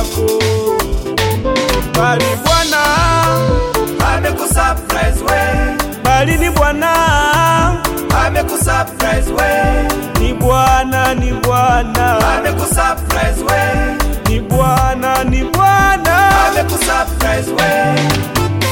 yako, bali Bwana, amekusurprise we, bali ni Bwana, amekusurprise we, ni Bwana, ni Bwana, amekusurprise we, ni Bwana, ni Bwana. amekusurprise we.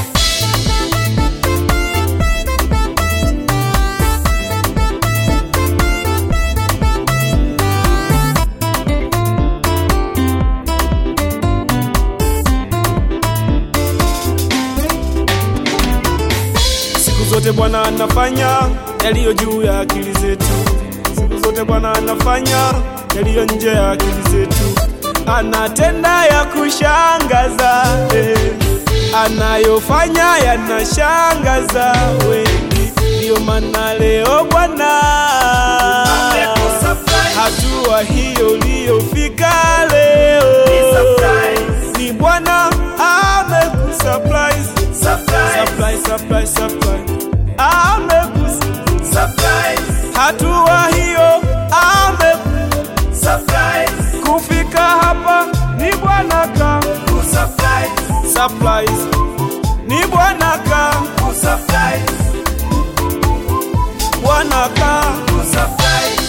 Siku zote Bwana anafanya yaliyo juu ya akili zetu. Siku zote Bwana anafanya yaliyo nje ya akili zetu. Anatenda ya kushangaza eh. Anayofanya yanashangaza wengi, ndiyo maana leo Bwana Amekusurprise. hatua hiyo uliyofika leo Ni surprise. ni Bwana amekusurprise Surprise, Surprise, surprise, surprise. Amekus surprise, hatua hiyo ame surprise, kufika hapa ni Bwana ka kusurprise, surprise ni Bwana ka kusurprise, Bwana ka kusurprise.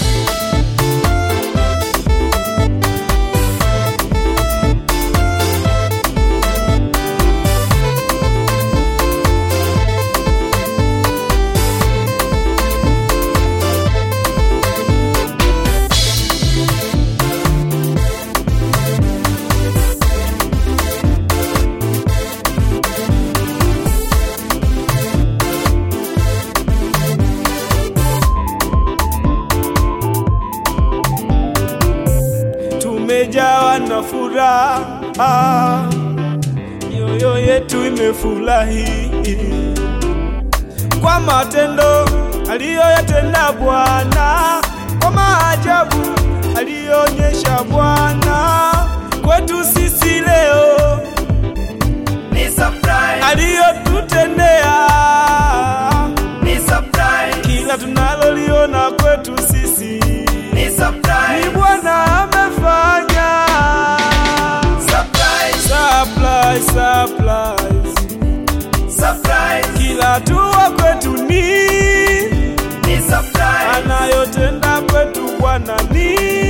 tumejawa na furaha, mioyo yetu imefurahi kwa matendo aliyoyatenda Bwana, kwa maajabu aliyoonyesha Bwana kwetu sisi leo, Ni surprise, aliyotutendea ni surprise, kila tunaloliona kwetu sisi ni ni surprise, Bwana amefanya. surprise, Surprise, surprise. surprise, Kila hatua kwetu ni ni surprise, anayotenda kwetu Bwana ni